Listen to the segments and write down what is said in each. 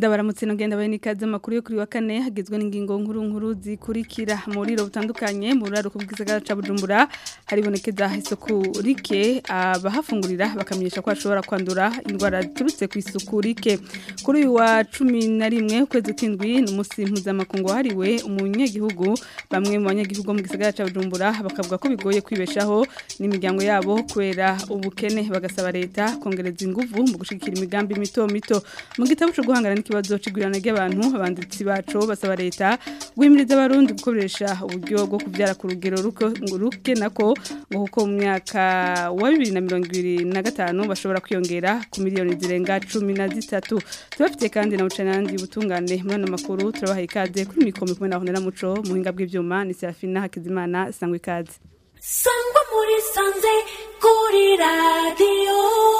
ndabaramutse nogenda baye nikaze amakuru yo kuri wa kane hagizwe n'ingingo nkuru nkuru zikurikira mu riro butandukanye mu ruraro kubw'isagara ca Bujumbura haribonekeza isuku rike abahafungurira bakamenyesha ko ashobora kwandura indwara ziturutse ku isuku rike kuri uyu wa 11 ukwezi kwindwi n'umunsi mpuzamakungu wahariwe umunyagihugu bamwe mu banyagihugu mu gisagara ca Bujumbura bakavuga ko bigoye kwibeshaho n'imiryango yabo kubera ubukene bagasaba leta kongereza inguvu mu gushigikira imigambi mito mito mu gitabo cyo guhangana n'ikibazo c'igwirana ry'abantu abanditsi bacu basaba leta guhimiriza abarundi gukoresha uburyo bwo kuvyara ku rugero ruke nako ngo kuko mu myaka wa 2025 bashobora kwiyongera ku miliyoni zirenga 13 tubafite kandi na ucanandi ubutungane muri ano makuru turabaha ikaze kuri mikoro kumwe na Honera Muco muhinga bw'ivyuma ni Serafina Hakizimana sangwe ikaze sangwa muri sanze kuri radiyo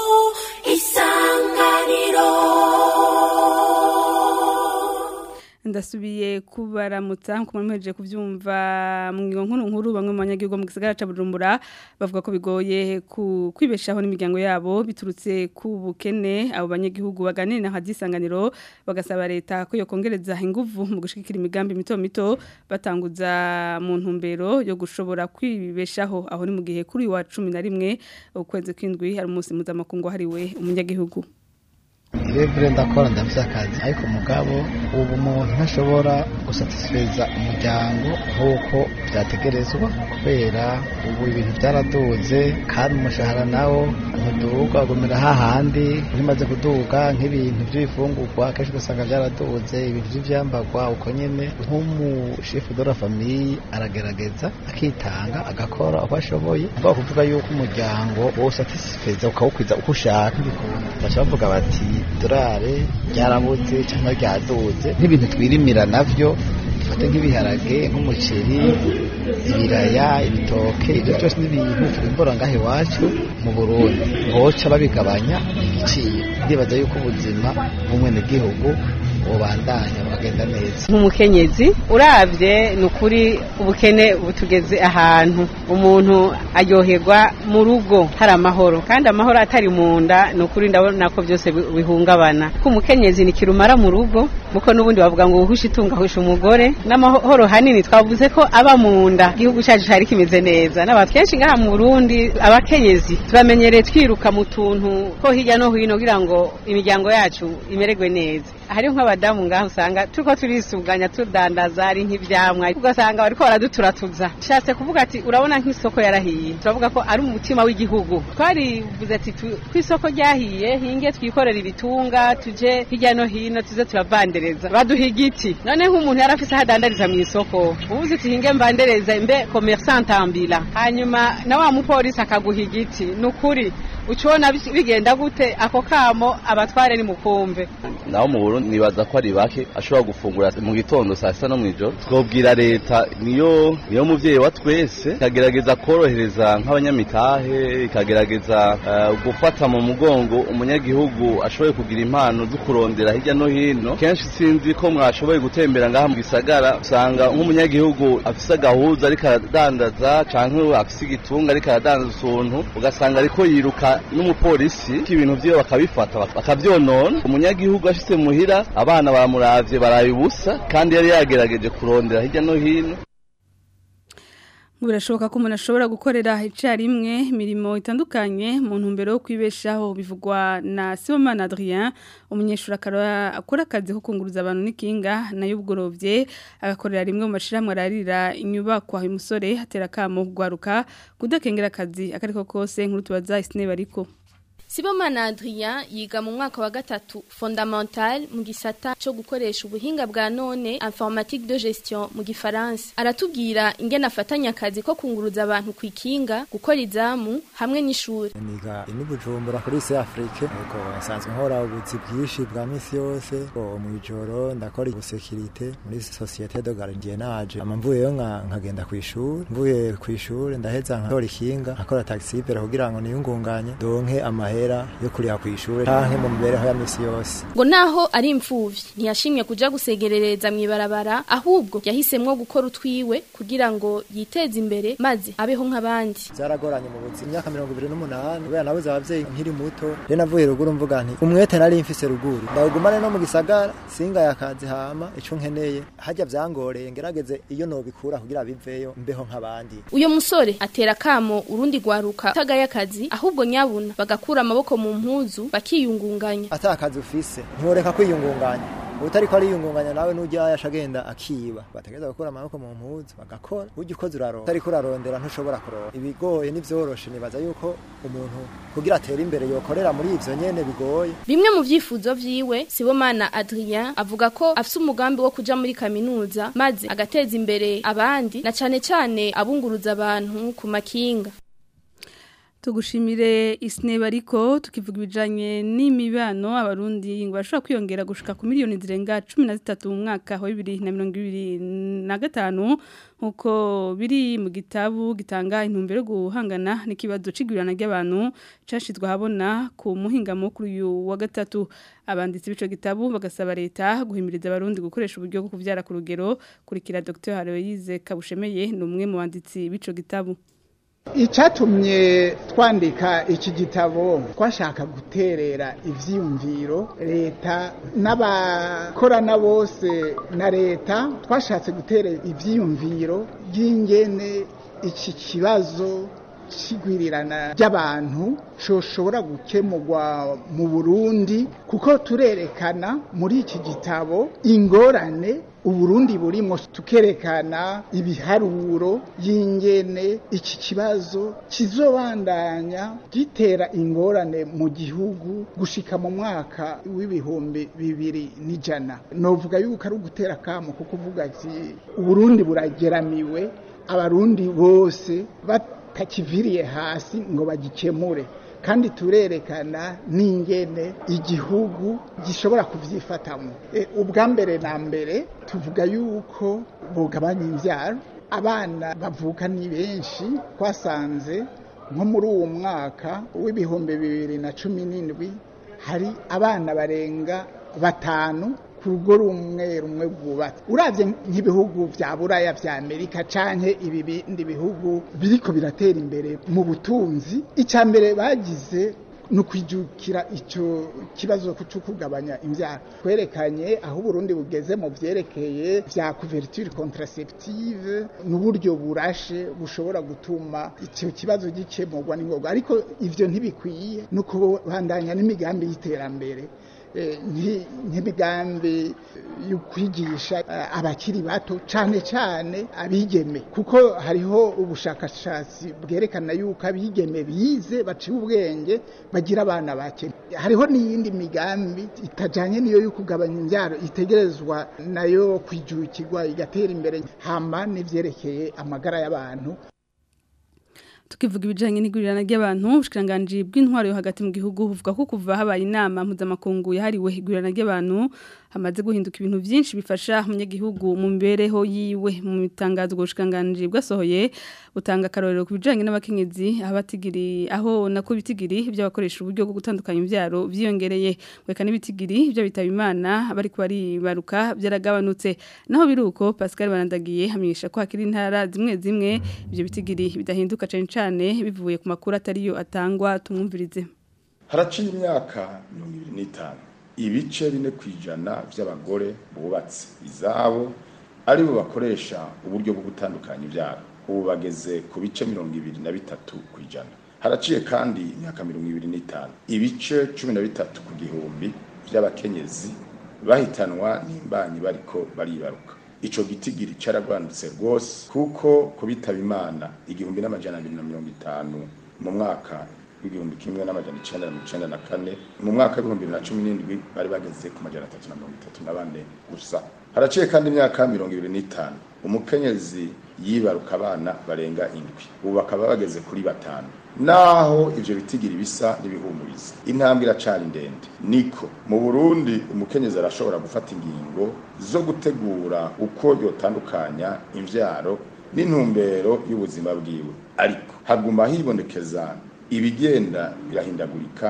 isanganiro ndasubiye kubaramutsa nkuko mwemeje kuvyumva mu ngingo nkuru nkuru bamwe mu banyagihugu mu gisagara ca Bujumbura bavuga ko bigoye kwibeshaho n'imiryango yabo biturutse ku bukene abo banyagihugu baganira na hadisanganiro bagasaba leta ko yo kongereza inguvu mu gushikira imigambi mito mito batanguza mu ntumbero yo gushobora kwibeshaho aho ni mu gihe kuri wa 11 ukwezi kwindwi hari umunsi mpuzamakungu hariwe umunyagihugu Rebure ndakora ndafite akazi ariko mugabo ubu umuntu ntashobora gusatisfeza umuryango nk'uko byategerezwa kubera ubu ibintu byaraduze kandi umushahara nawo ntuduga agumira hahandi bimaze kuduga nk'ibintu by'ibifungurwa akenshi ugasanga byaraduze ibintu by'ibyambagwa uko nyine nk'umushefu de la famille aragerageza akitanga agakora uko ashoboye mvuga kuvuga yuko umuryango wose atisifeza ukawukwiza uko ushaka bikunda baca bavuga bati idorare ryarabuze cyangwa ryaduze n'ibintu twirimira navyo dufate nk'ibiharage nk'umuceri ibiraya ibitoke ibyo byose n'ibintu twimbura ngaho iwacu mu burundi boca babigabanya igiciro ndibaza yuko ubuzima bw'umwenegihugu bubandanya bukagenda neza nk'umukenyezi uravye ni ukuri ubukene butugeze ahantu umuntu aryoherwa mu rugo hari amahoro kandi amahoro atari mu nda ni ukuri ndabona ko byose bihungabana ko umukenyezi ni kirumara mu rugo muko n'ubundi bavuga ngo uhushe itunga ahusha umugore n'amahoro hanini twavuze ko aba mu nda igihugu cyacu cyari kimeze neza n'abantu kenshi ngaha mu Burundi abakenyezi turamenyereye twiruka mu tuntu ko hirya no hino kugira ngo imiryango yacu imererwe neza hariho nk'abadamu ngaho usanga turiko turisuganya tudandaza ari nk'ivyamwa ugasanga bariko baraduturatuza nshatse kuvuga ati urabona nk'isoko yarahiye turavuga ko ari umutima w'igihugu twarivuze ati kw'isoko ryahiye hinge twikorera ibitunga tuje hirya no hino tuze turavandereza baduha igiti none nk'umuntu yari afise aho adandariza mu isoko ubuze uti hinge mbandereza mbe commerçant ambila hanyuma na wa mupolisi akaguha igiti ni ukuri ucibona bigenda gute ako kamo abatware ni mukumve naho mu Burundi nibaza ko ari bake ashobora gufungura mu gitondo saa sita no mw'ijoro twobwira leta niyo niyo muvyeyi wa twese ikagerageza korohereza nk'abanyamitahe ikagerageza uh, gufata mu mugongo umunyagihugu ashoboye kugira impano zo kurondera hirya no hino kenshi sinzi ko mwashoboye gutembera ngaha mu gisagara usanga nk'umunyagihugu afise agahuza ariko aradandaza canke afise igitunga ariko aradandaza utuntu ugasanga ariko yiruka n'umupolisi ibintu vyiwe bakabifata bakavyonona umunyagihugu ashitse muhira abana bamuravye baraye ubusa kandi yari yagerageje kurondera hirya no hino birashoboka ko umuntu ashobora gukorera icyarimwe imirimo itandukanye mu ntumbero yo kwibeshaho bivugwa na Sibomana Adrien umunyeshuri akora akazi ko kunguruza abantu n'ikinga nayo ubworovye agakorera rimwe mu mashiramwe ararira inyubakwa uyu musore hatera kamo kugwaruka kudakengera akazi akariko kose nkuru tubaza isine bariko Sibomana Adrien yiga mu mwaka wa gatatu fondamental mu gisata cyo gukoresha ubuhinga bwa none informatique de gestion mu gifaransa aratubwira ingene afatanya akazi ko kunguruza abantu kwikinga gukora izamu hamwe n'ishuri niga ini bujumbura kuri se Afrique nuko nsanzwe nkora ubuzi bwinshi bwa misi yose mu ijoro ndakora ubusekirite muri societe de gardiennage ama mvuyeyo nkagenda ku ishuri mvuye ku ishuri ndaheza nkakora ikinga nkakora taxi kugira ngo niyungunganye donke amahe y'amahera yo kuriha ku ishuri canke mu mibereho ya misi yose ngo naho ari imfuvyi ntiyashimye kuja gusegerereza mw'ibarabara ahubwo yahisemwo gukora utwiwe kugira ngo yiteze imbere maze abeho nk'abandi byaragoranye mu buzima imyaka mirongo ibiri n'umunani kubera nabuze abavyeyi nkiri muto rero navuye ruguru mvuga nti umwete nari mfise ruguru ndawugumane no mu gisagara singaye akazi hama ico nkeneye harya vyangoreye ngerageze iyo nobikura kugira biveyo mbeho nk'abandi uyo musore atera kamo urundi rwaruka tagaye akazi ahubwo nyabuna bagakura amaboko mu mpuzu bakiyungunganya ata akazi ufise ntiworeka kwiyungunganya utariko ariyungunganya nawe n'ujya yasha agenda akiba bategereza gukura amaboko mu mpuzu bagakora ujya ukoze uraronda utariko urarondera ntushobora kuronka ibigoye n'ivyoroshe nibaza yuko umuntu kugira atere imbere yokorera muri ivyo nyene bigoye bimwe mu vyifuzo vyiwe Sibomana Adrien avuga ko afise umugambi wo kuja muri kaminuza maze agateza imbere abandi na cane cane abunguruza abantu ku makinga tugushimire isneba ariko tukivuga ibijanye n'imibano abarundi ngo bashobora kwiyongera gushika ku miliyoni zirenga 13 mu mwaka wa 2025 nkuko biri mu gitabu gitanga intumbero yo guhangana n'ikibazo c'igwirana ry'abantu cashizwe habona ku muhingamo kuri uyu wa gatatu abanditsi b'ico gitabu bagasaba leta guhimiriza abarundi gukoresha uburyo bwo kuvyara ku rugero kurikira Dr Haroyize Kabushemeye ni umwe mu banditsi b'ico gitabu icyatumye twandika iki gitabo twashaka guterera ibyiyumviro leta n'abakorana bose na leta twashatse guterera ibyiyumviro by'ingene iki kibazo kigwirirana ry'abantu shoshobora gukemurwa mu Burundi kuko turerekana muri iki gitabo ingorane uburundi burimo tukerekana ibiharuro y'ingene iki kibazo kizobandanya gitera ingorane mu gihugu gushika mu mwaka w'ibihumbi bibiri n'ijana novuga yuko ari ugutera kamo kuko uvuga ati uburundi burageramiwe abarundi bose batakiviriye hasi ngo bagikemure kandi turerekana n'ingene igihugu gishobora kubyifatamo ubwa mbere na mbere tuvuga yuko bugabanya imbyaro abana bavuka ni benshi twasanze nko muri uwo mwaka w'ibihumbi bibiri na cumi n'indwi hari abana barenga batanu ku rugo rumwe rumwe rwubatse urabye nk'ibihugu bya buraya bya amerika canke ibi bindi bihugu biriko biratera imbere mu butunzi icya mbere bagize ni ukwijukira icyo kibazo cyo kugabanya imbyaro twerekanye aho uburundi bugeze mu byerekeye bya couverture contraceptive n'uburyo burashe bushobora gutuma icyo kibazo gikemurwa n'ingoga ariko ivyo ntibikwiye no kubandanya n'imigambi y'iterambere nk'imigambi yo kwigisha abakiri bato cyane cyane abigeme kuko hariho ubushakashatsi bwerekana yuko abigeme bize baciye ubwenge bagira abana bake hariho n'iyindi migambi itajyanye n'iyo yo kugabanya imbyaro itegerezwa nayo kwijukirwa igatera imbere hama n'ibyerekeye amagara y'abantu tukivuga ibijanye n'igurirana ry'abantu ubushikiranganje bw'intwaro yo hagati mu gihugu buvuga ko kuva habaye inama mpuzamakungu yahariwe igurana ry'abantu hamaze guhinduka ibintu byinshi bifasha umunyagihugu mu mibereho yiwe mu mitangazo ubushikiranganje bwasohoye butanga akarorero ku bijanye n'abakenyezi aho batigiri aho nako bitigiri by'abakoresha uburyo bwo gutandukanya imbyaro byiyongereye weka n'ibitigiri byo bitaba imana bari baribaruka byaragabanutse naho biruko Pascal Barandagiye hamenyesha ko hakiri intara zimwe zimwe ibyo bitigiri bidahinduka cyane cyane bivuye ku makuru atariyo atangwa tumwumvirize haraciye imyaka mirongo ibiri n'itanu ibice bine ku ijana by'abagore bubatse izabo aribo bakoresha uburyo bwo gutandukanya ibyaro ubu bageze ku bice mirongo ibiri na bitatu ku ijana haraciye kandi imyaka mirongo ibiri n'itanu ibice cumi na bitatu ku gihumbi by'abakenyezi bahitanwa n'imbanyi bariko baribaruka ico gitigiri caragwandutse rwose kuko kubitaba imana igihumbi n'amajana abiri na mirongo itanu mu mwaka w'igihumbi kimwe n'amajana icenda na mirongo icenda na kane mu mwaka w'ibihumbi bibiri na cumi n'indwi bari bageze ku majana atatu na mirongo itatu na bane gusa haraciye kandi imyaka mirongo ibiri n'itanu umukenyezi yibaruka abana barenga indwi ubu bakaba bageze kuri batanu naho ivyo bitigiri bisa n'ibihumuriza intambwe iracari ndende niko mu burundi umukenyezi arashobora gufata ingingo zo gutegura uko yotandukanya imvyaro n'intumbero y'ubuzima bwiwe ariko haguma hibonekeza ibigenda birahindagurika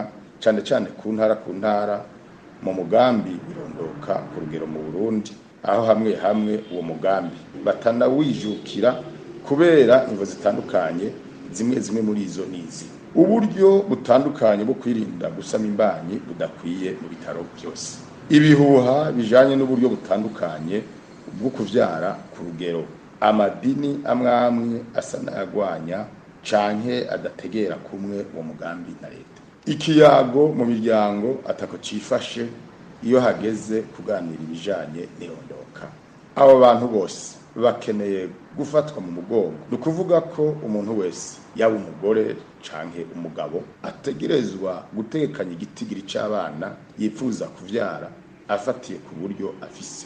cyane cyane ku ntara ku ntara mu mugambi birondoka ku rugero mu Burundi aho hamwe hamwe uwo mugambi batanawijukira kubera imvo zitandukanye zimwe zimwe muri izo nizi uburyo butandukanye bwo kwirinda gusama imbanyi budakwiye mu bitaro byose ibihuha bijanye n'uburyo butandukanye bwo kuvyara ku rugero amadini amwe amwe asa n'ayagwanya canke adategera kumwe uwo mugambi na leta ikiyago mu miryango atako cifashe iyo hageze kuganira ibijanye n'irondoka abo bantu bose bakeneye gufatwa mu mugongo ni ukuvuga ko umuntu wese yaba umugore canke umugabo ategerezwa gutekanya igitigiri c'abana yifuza kuvyara afatiye ku buryo afise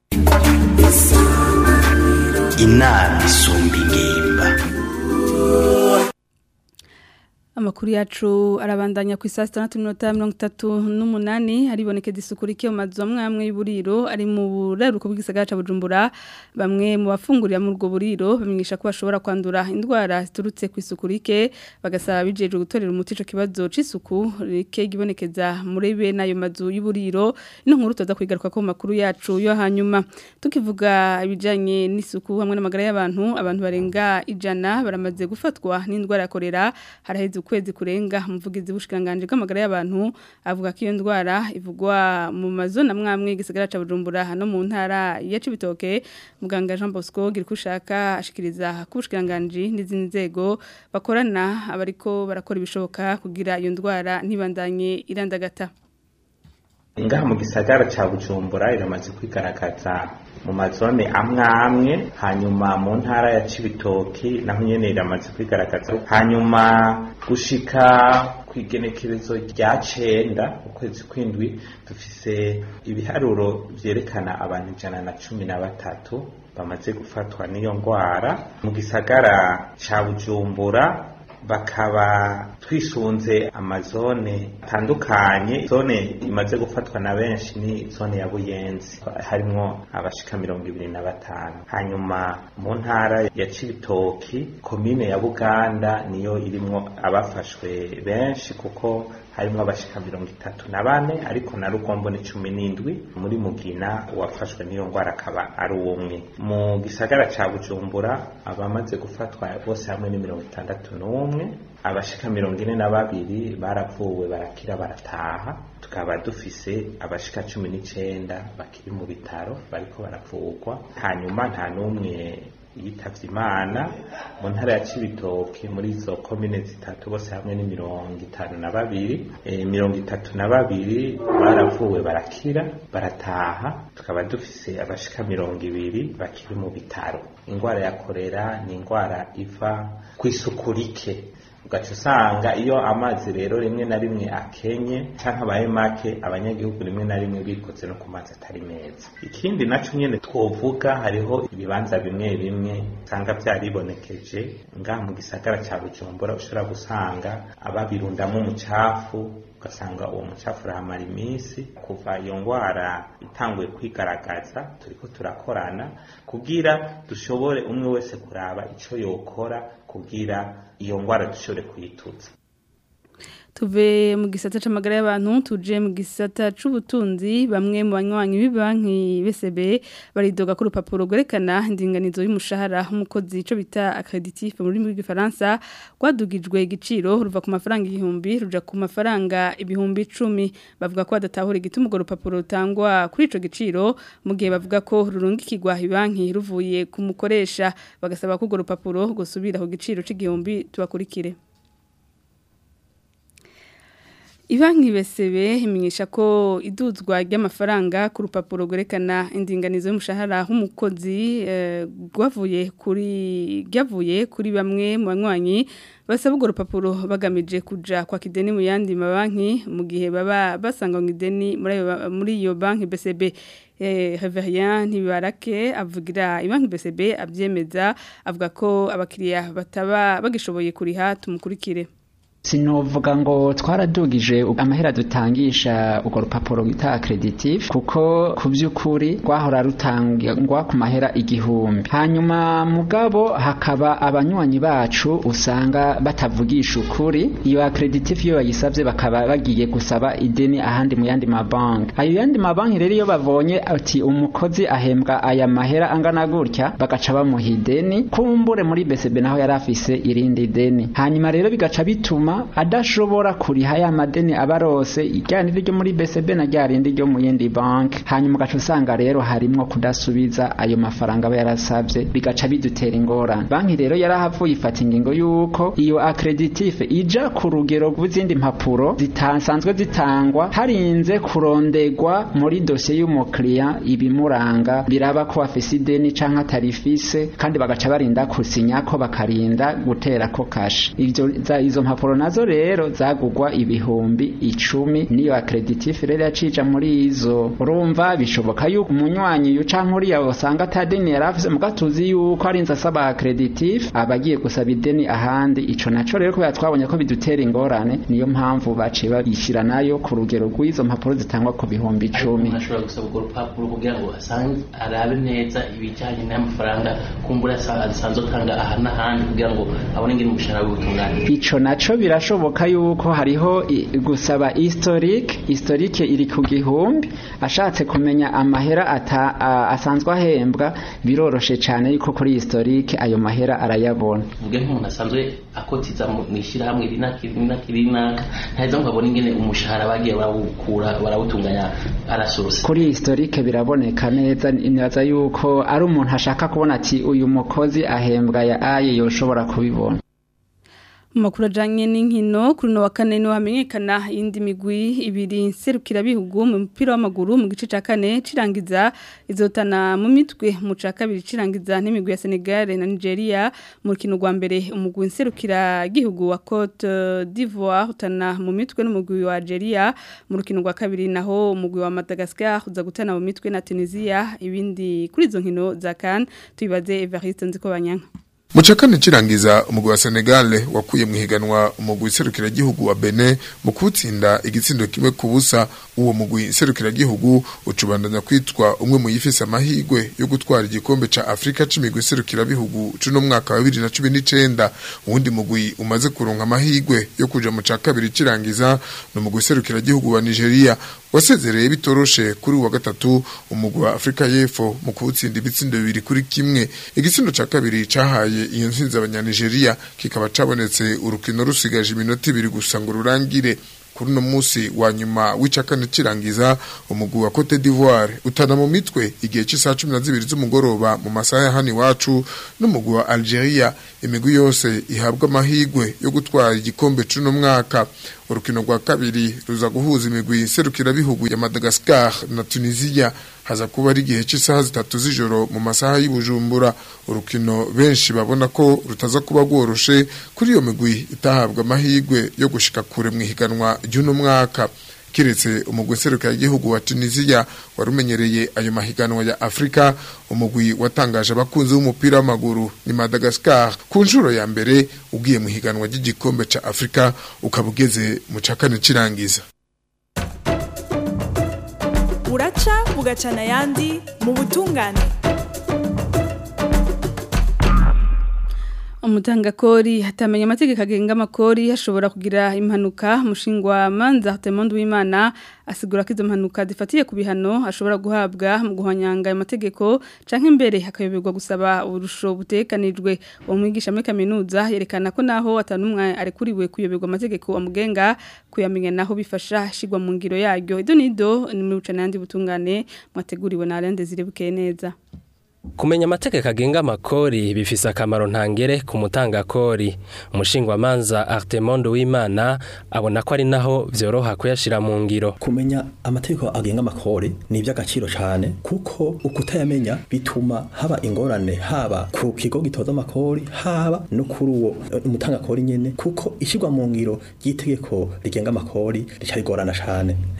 inama isumba ingimba Amakuru yacu arabandanya ku isa 6:38 haribonekeza isuku rike mu mazu amwe amwe y'uburiro ari mu buraruko bw'igisagara ca Bujumbura bamwe mu bafungurira mu rwo buriro bamenyesha ko bashobora kwandura indwara ziturutse ku isuku rike bagasaba bijeje gutorera umuti ico kibazo c'isuku rike gibonekeza muri bene ayo mazu y'uburiro ino nkuru toza kwigaruka ko mu makuru yacu yo hanyuma tukivuga ibijanye n'isuku hamwe n'amagara y'abantu abantu barenga ijana baramaze gufatwa n'indwara ya korera haraheze ukwezi kurenga umuvugizi w'ubushikanganje bw'amagara y'abantu avuga ko iyo ndwara ivugwa mu mazona mwamwe gisagara ca Bujumbura hano mu ntara ya Cibitoke muganga Jean Bosco girikushaka ashikiriza ku bushikanganje n'izindi nzego bakorana abariko barakora ibishoboka kugira iyo ndwara ntibandanye irandagata ngaha mu gisagara ca bujumbura iramaze kwigaragaza mu mazone amwe amwe hanyuma mu ntara ya cibitoki naho nyene iramaze kwigaragaza hanyuma gushika kw'igenekerezo rya cenda ukwezi kw'indwi dufise ibiharuro vyerekana abantu ijana na cumi na batatu bamaze gufatwa n'iyo ngwara mu gisagara ca bujumbura bakaba twisunze amazone atandukanye zone imaze gufatwa na benshi ni zone ya buyenzi harimwo abashika mirongo ibiri na batanu hanyuma mu ntara ya cibitoki komine ya buganda niyo irimwo abafashwe benshi kuko harimwo abashika mirongo itatu na bane ariko na rugombo ni cumi n'indwi muri mugina uwafashwe n'iyo ngwara akaba ari umwe mu gisagara ca bujumbura abamaze gufatwa bose hamwe ni mirongo itandatu n'umwe abashika mirongo ine na babiri baravuwe barakira barataha tukaba dufise abashika cumi n'icenda bakiri mu bitaro bariko baravurwa hanyuma nta n'umwe yitavye imana mu ntara ya cibitoke muri izo komine zitatu bose hamwe ni mirongo itanu na babiri e, mirongo itatu na babiri baravuwe barakira barataha tukaba dufise abashika mirongo ibiri bakiri mu bitaro ingwara ya korera ni ingwara iva kw'isuku rike ugaca usanga iyo amazi rero rimwe na rimwe akenye canke abaye make abanyagihugu rimwe na rimwe bikoze no ku mazi atari meza ikindi naco nyene twovuga hariho ibibanza bimwe bimwe usanga vyaribonekeje ngaha mu gisagara ca bujumbura ushobora gusanga ababirundamwo umucafu ugasanga uwo mucafu urahamara iminsi kuva iyo ngwara itanguye kwigaragaza turiko turakorana kugira dushobore umwe wese kuraba ico yokora kugira iyo ngwara dushobore kuyituza tuve mu gisata c'amagara y'abantu tuje mu gisata c'ubutunzi bamwe mu banywanyi b'ibanki BCB baridoga ko urupapuro rwerekana indinganizo y'umushahara umukozi ico bita accreditif mu rurimi rw'igifaransa rwadugijwe igiciro ruva ku mafaranga igihumbi ruja ku mafaranga ibihumbi icumi bavuga ko badatahura igituma urwo rupapuro rutangwa kuri ico giciro mu gihe bavuga ko rurungikirwa ibanki ruvuye ku mukoresha bagasaba ko urwo rupapuro gusubira ku giciro c'igihumbi tubakurikire Ibanki besebe imenyesha ko iduzwa ry'amafaranga ku rupapuro rwerekana indinganizo y'umushahara w'umukozi rwavuye kuri ryavuye kuri bamwe mu banywanyi basaba urwo rupapuro bagamije kuja kwa kideni mu yandi mabanki mu gihe baba basanga ngo ideni muri iyo banki BCB Reverien Ntibarake avugira ibanki BCB abyemeza avuga ko abakiriya bataba bagishoboye kuriha tumukurikire sinovuga ngo twaradugije amahera dutangisha urwo rupapuro bita accreditif kuko ku by'ukuri rwahora rutangwa ku mahera igihumbi hanyuma mugabo hakaba abanywanyi bacu usanga batavugisha ukuri iyo accreditif iyo bayisabye bakaba bagiye gusaba ideni ahandi mu yandi mabanki ayo yandi mabanki rero iyo babonye ati umukozi ahembwa aya mahera angana gutya bagaca bamuha ideni kumbure muri BCB naho yari afise irindi deni hanyuma rero bigaca bituma adashobora kuriha ya madeni abarose ijyana ryo muri BCB na rya rindi ryo mu yindi banki hanyuma ugaca usanga rero harimwo kudasubiza ayo mafaranga aba yarasabye bigaca bidutera ingorane banki rero yarahavuye ifata ingingo y'uko iyo accreditif ija ku rugero rw'izindi mpapuro zitasanzwe zitangwa harinze kurondegwa muri dosiye y'umukiriya ibimuranga biraba ko afise ideni canke atarifise kandi bagaca barinda kusinya ko bakarinda gutera ko kashe ivyo izo mpapuro nazo rero zagugwa ibihumbi icumi niyo accreditif rero yacija muri izo urumva bishoboka yuko umunywanyi uyu canke uriya usanga atadeni yari afise muga tuzi yuko arinze asaba accreditif aba agiye gusaba ideni ahandi ico naco rero kubera twabonye ko bidutera ingorane niyo mpamvu baciye babishyira nayo ku rugero rw'izo mpapuro zitangwa ku bihumbi icumi ashobora gusaba urwo rupapuro kugira ngo asange arabe neza ibijyanye n'amafaranga kumbura asanzwe atanga aha n'ahandi kugira ngo abone ingene umushahara w'ubutungane ico naco birashoboka yuko hariho gusaba historique historique iri ku gihumbi ashatse kumenya amahera ata asanzwe ahembwa biroroshe cyane yuko kuri historique ayo mahera arayabona vuge nk'umuntu asanzwe akotiza mu ishyirahamwe rinaka ntaheza ngo abone ingene umushahara bagiye barawukura barawutunganya arasosa kuri historique biraboneka neza nibaza yuko ari umuntu ashaka kubona ati uyu mukozi ahembwa ya aye yoshobora kubibona Makuru ajanye n'inkino kuri no wa kane no hamenyekana indi migwi ibiri nserukira bihugu mu mupira w'amaguru mu gice ca kane cirangiza izotana mu mitwe mu ca kabiri cirangiza n'imigwi ya Senegal na Nigeria mu rukino rwa mbere umugwi nserukira gihugu wa Cote d'Ivoire utana mu mitwe n'umugwi wa Algeria mu rukino rwa kabiri naho umugwi wa Madagascar uza gutana mu mitwe na Tunisia ibindi kuri izo nkino za CAN tubibaze Evariste Nzikobanyanka Muchakane chirangiza umugwi wa Senegal wakuye mu higanwa umugwi serukira gihugu wa Benin mu kutsinda igitsindo kimwe kubusa uwo mugwi serukira gihugu ucubandanya kwitwa umwe mu yifise amahigwe yo gutwara igikombe ca Afrika c'imigwi serukira bihugu cuno mwaka wa 2019 uwundi mugwi umaze kuronka amahigwe yo kuja mu ca kabiri cirangiza no mugwi serukira gihugu wa Nigeria wasezereye bitoroshe kuri wa gatatu umugwi wa Afrika y'Epfo mu kutsinda ibitsindo bibiri kuri kimwe igitsindo ca kabiri cahaye iyo ntsinzi abanyanigeria kikaba cabonetse urukino rusigaje iminota ibiri gusa ngo rurangire kuri uno munsi wa nyuma w'icakane cirangiza umugwi wa Cote d'Ivoire utana mu mitwe igihe cy'isaha cumi na zibiri z'umugoroba mu masaha ya hano iwacu n'umugwi wa Algeria imigwi yose ihabwa amahigwe yo gutwara igikombe c'uno mwaka urukino rwa kabiri ruza guhuza imigwi serukira bihugu ya Madagascar na Tunisia haza kuba ari igihe cy'isaha zitatu z'ijoro mu masaha y'Ibujumbura urukino benshi babona ko rutaza kuba rworoshe kuri iyo migwi itahabwa amahigwe yo gushika kure mu ihiganwa ry'uno mwaka kiretse umugwi serukira igihugu wa Tunisia warumenyereye ayo mahiganwa ya Afrika umugwi watangaje abakunzi b'umupira w'amaguru ni Madagascar ku nshuro ya mbere ugiye mu higanwa ry'igikombe ca Afrika ukaba ugeze mu cakane cirangiza buraca bugacana ayandi mu butungane umutangakori hatamenya amategeko agenga amakori hashobora kugira impanuka mushingwa manza Temondo w'Imana asigura ko izo mpanuka zifatiye ku bihano ashobora guhabwa mu guhanyanga ayo mategeko canke imbere hakayoberwa gusaba urusho butekanijwe uwo mwigisha muri kaminuza yerekana ko naho atanumwe arekuriwe kuyoberwa amategeko amugenga kuyamenya naho bifasha shigwa mu ngiro yaryo ido nido ni mu bucanandi butungane mwateguriwe na Alain Desire bukeye neza Kumenya amategeko agenga amakori bifise akamaro ntangere ku mutangakori. Umushingwamanza Artemondo w'Imana abona ko ari naho vyoroha kuyashira mu ngiro. Kumenya amategeko agenga amakori ni iby'agaciro cyane kuko ukutayamenya bituma haba ingorane haba ku kigo gitoza amakori haba no kuri uwo umutangakori nyene kuko ishirwa mu ngiro ry'itegeko rigenga amakori ricayigorana cyane.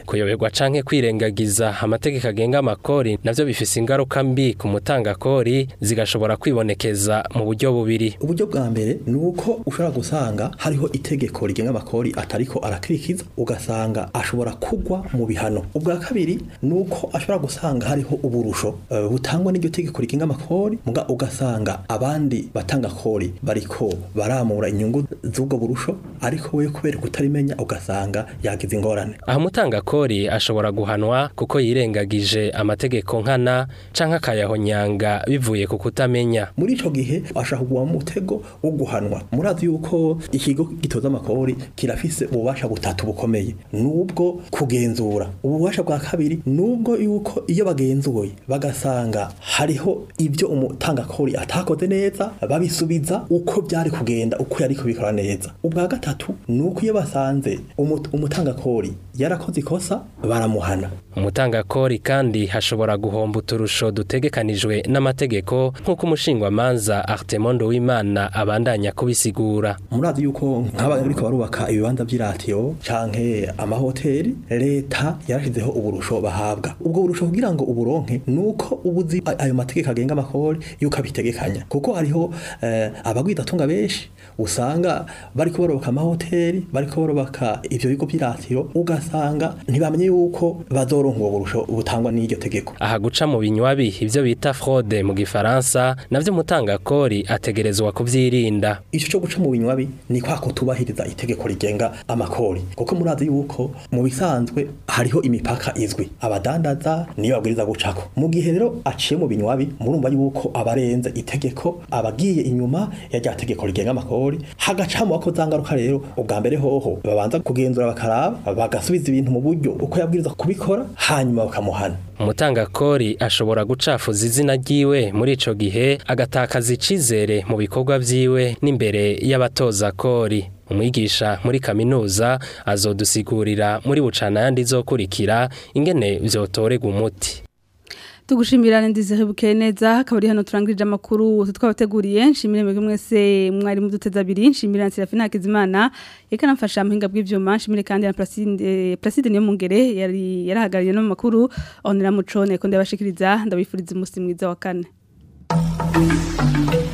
kuyoberwa canke kwirengagiza amategeko agenga amakori navyo bifise ingaruka mbi ku mutangakori zigashobora kwibonekeza mu buryo bubiri uburyo bwa mbere ni uko ushobora gusanga hariho itegeko rigenga amakori atariko arakurikiza ugasanga ashobora kugwa mu bihano ubwa kabiri ni uko ashobora gusanga hariho uburusho eh, butangwa n'iryo tegeko rigenga amakori muga ugasanga abandi batanga kori bariko baramura inyungu z'ubwo burusho ariko we kubera kutarimenya ugasanga yagize ingorane aho umutangakori ashobora guhanwa kuko yirengagije amategeko nkana canke akayahonyanga bivuye ku kutamenya muri ico gihe ashaka kugwa mu mutego wo guhanwa murazi yuko ikigo gitoza amakori kirafise ububasha butatu bukomeye nubwo kugenzura ububasha bwa kabiri nubwo yuko iyo bagenzuye bagasanga hariho ibyo umutangakori atakoze neza babisubiza uko byari kugenda uko yari kubikora neza ubwa gatatu nuko iyo basanze umu- umutangakori yarakoze ikosa baramuhana umutangakori kandi hashobora guhomba uturusho dutegekanijwe n'amategeko nk'uko umushingwamanza Artemondo w'Imana abandanya kubisigura murazi yuko nk'abariko barubaka ibibanza vy'iratiyo canke amahoteli leta yarashizeho uburusho bahabwa ubwo burusho kugira ngo uburonke nuko ubuzi a- ayo mategeko agenga amakori yuko abitegekanya kuko hariho eh, abagwidatunga benshi usanga bariko barubaka amahoteli bariko barubaka ivyo bigo vy'iratiyo ugasanga ntibamenye yuko bazoronka ubwo burusho butangwa n'iryo tegeko aha guca mu binywabi ivyo bita fraude mu gifaransa navyo umutangakori ategerezwa kuvyirinda ico cyo guca mu binywabi ni kwa kutubahiriza itegeko rigenga amakori kuko murazi yuko mu bisanzwe hariho imipaka izwi abadandaza niyo babwiriza gucako mu gihe rero aciye mu binywabi murumva yuko abarenze itegeko abagiye inyuma ya rya tegeko rigenga amakori hagacamo ako zangaruka rero ubwa mbere hoho babanza kugenzura bakaraba bagasubiza ibintu mu buryo uko yabwiriza kubikora hanyuma bakamuhana umutangakori ashobora gucafuza izina ryiwe muri ico gihe agatakaza icizere mu bikorwa vyiwe n'imbere y'abatoza kori umwigisha muri kaminuza azodusigurira muri bucana yandi izokurikira ingene vyotorega umuti tugushimira ndize buke neza akaba ari hano turangirije amakuru twabateguriye nshimire mwebwe mwese mwari muduteza abiri nshimira na Serafina Hakizimana yeka namfasha muhinga bw'ivyuma nshimire kandi na Placide Placide niyo mungere yari yarahagariye no mu makuru onera mucone ko ndabashikiriza ndabifuriza umunsi mwiza wa kane